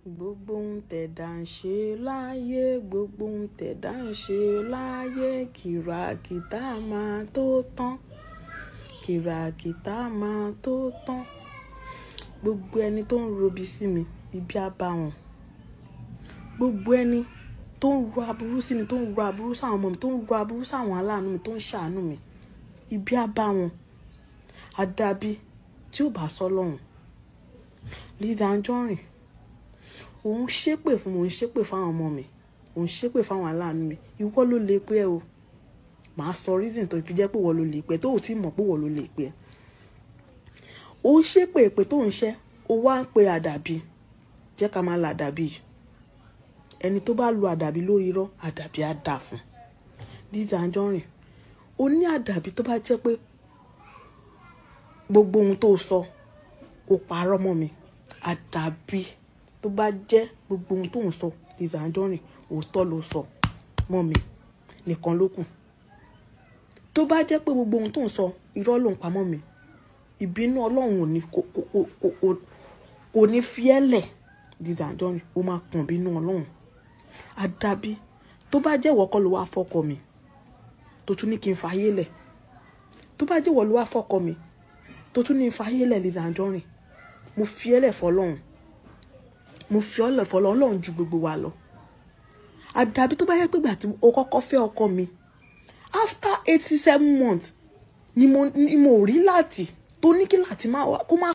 gbogbo ohun tẹ̀dá ń ṣe láyé gbogbo ohun tẹ̀dá ń ṣe láyé kìràkìtà máa tó tán kìràkìtà máa tó tán gbogbo ẹni tó ń robi sí mi ibi á bá wọn gbogbo ẹni tó ń ro aburú sí mi tó ń ro aburú sáwọn ọmọ mi tó ń ro aburú sáwọn aláàánú mi tó ń ṣàánú mi ibi á bá wọn àdàbí tí ò bá sọ lọ́hùn Lizzy Anjorin òun ṣépè fún mi òun ṣépè fáwọn ọmọ mi òun ṣépè fáwọn aláàánú mi ìwọ ló lè pé ẹ o màá sọ reason tó fi jẹ́ pé ìwọ ló lè pé tó ò tí mọ̀ pé ìwọ ló lè pé òun ṣépè èpè tó ń ṣẹ́ ó wá ń pe àdàbí jẹ́ ká máa la àdàbí yìí ẹni tó bá lu àdàbí lórí irọ́ àdàbí á dà fún Lizzy Anjorin ó ní àdàbí tó bá jẹ́ pé gbogbo ohun tó sọ ó parọ́ mọ́ mi àdàbí tó bá jẹ́ gbogbo ohun tó ń sọ Lizzy Anjorin òótọ́ ló sọ mọ́ mi nìkan ló kù tó bá jẹ́ pé gbogbo ohun tó ń sọ irọ́ ló ń pa mọ́ mi ìbínú ọlọ́run ò ní kò kò kò kò ní fiẹ́lẹ̀ Lizzy Anjorin ó máa kàn bínú ọlọ́run àdàbí tó bá jẹ́ ìwọ kọ́ ló wá fọ́kọ mi tó tún ní kí n fàyè lẹ̀ tó bá jẹ́ ìwọ ló wá fọ́kọ mi tó tún ní fàyè lẹ̀ Lizzy Anjorin mo fi ẹ́ lẹ̀ fọlọ́run mo fi ọ́ lẹ̀ fọlọ́run ọlọ́run ju gbogbo wa lọ àdàbí tó bá yẹ pé ìgbà tí o kọ́kọ́ fẹ́ ọkọ mi after eighty seven months ni mo ni mo rí láti tó ní kí láti má wá kó má